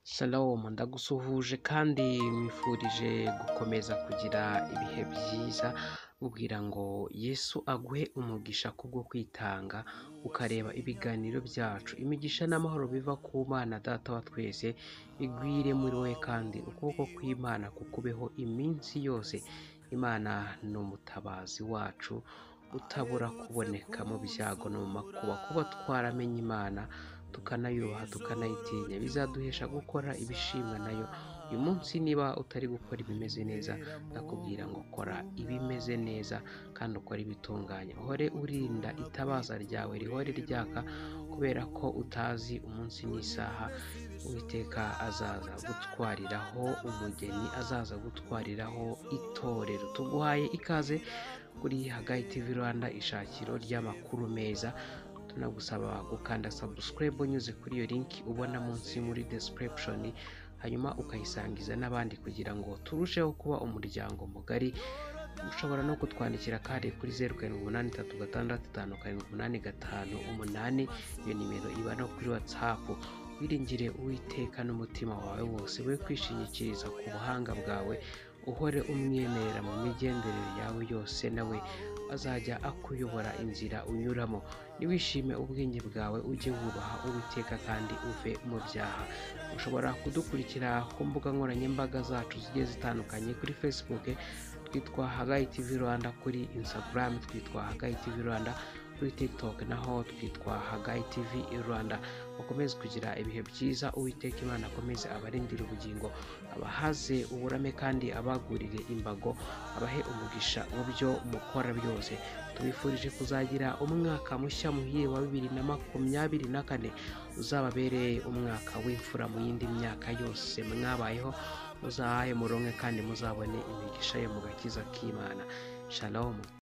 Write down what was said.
Shalom ndagusuhuje kandi mwifurije gukomeza kugira ibihe byiza ubwira ngo Yesu aguhe umugisha kubwo kwitanga ukareba ibiganiro byacu imigisha n'amahoro biva ku Mana data wa twese bigwire muri wowe kandi ukuboko kw'Imana kukubeho iminsi yose Imana ni umutabazi wacu utabura kuboneka mu byago no mu makuba kuba twaramenye Imana tukanayubaha tukanayitinya bizaduhesha gukora ibishimwa nayo uyu munsi niba utari gukora ibimeze neza ndakubwira ngo kora ibimeze neza kandi ukore ibitunganye uhore urinda itabaza ryawe rihore ryaka kubera ko utazi umunsi n'isaha uwiteka azaza gutwariraho umugeni azaza gutwariraho itorero tuguhaye ikaze kuri hagayi TV Rwanda ishakiro ry'amakuru meza tunagusaba gukanda subscribe unyuze kuri iyo link ubona munsi muri description hanyuma ukayisangiza n'abandi kugira ngo turusheho kuba umuryango mugari ushobora no kutwandikira kandi kuri zeru karindwi umunani itatu gatandatu itanu karindwi umunani gatanu umunani iyo nimero iba no kuri watsapu wiringire uwiteka n'umutima wawe wose we kwishingikiriza ku buhanga bwawe uhore umwemerera mu migenderere yawe yose nawe azajya akuyobora inzira unyuramo ntiwishime ubwenge bwawe ujye wubaha uwiteka kandi uve mu byaha ushobora kudukurikira ku mbuga nkoranyambaga zacu zigiye zitandukanye kuri facebook twitwa hagayi tv rwanda kuri instagram twitwa hagayi tv rwanda kuri tiktok naho twitwa hagayi tv rwanda bakomeze kugira ibihe byiza uwiteka imana akomeze abarindira ubugingo abahaze uburame kandi abagurire imbago abahe umugisha mu byo mukora byose tubifurije kuzagira umwaka mushya muhire wa bibiri na makumyabiri na kane uzababereye umwaka w'imfura mu yindi myaka yose mwabayeho muzahaye muronke kandi muzabone imigisha yo mu gakiza k'imana shalomu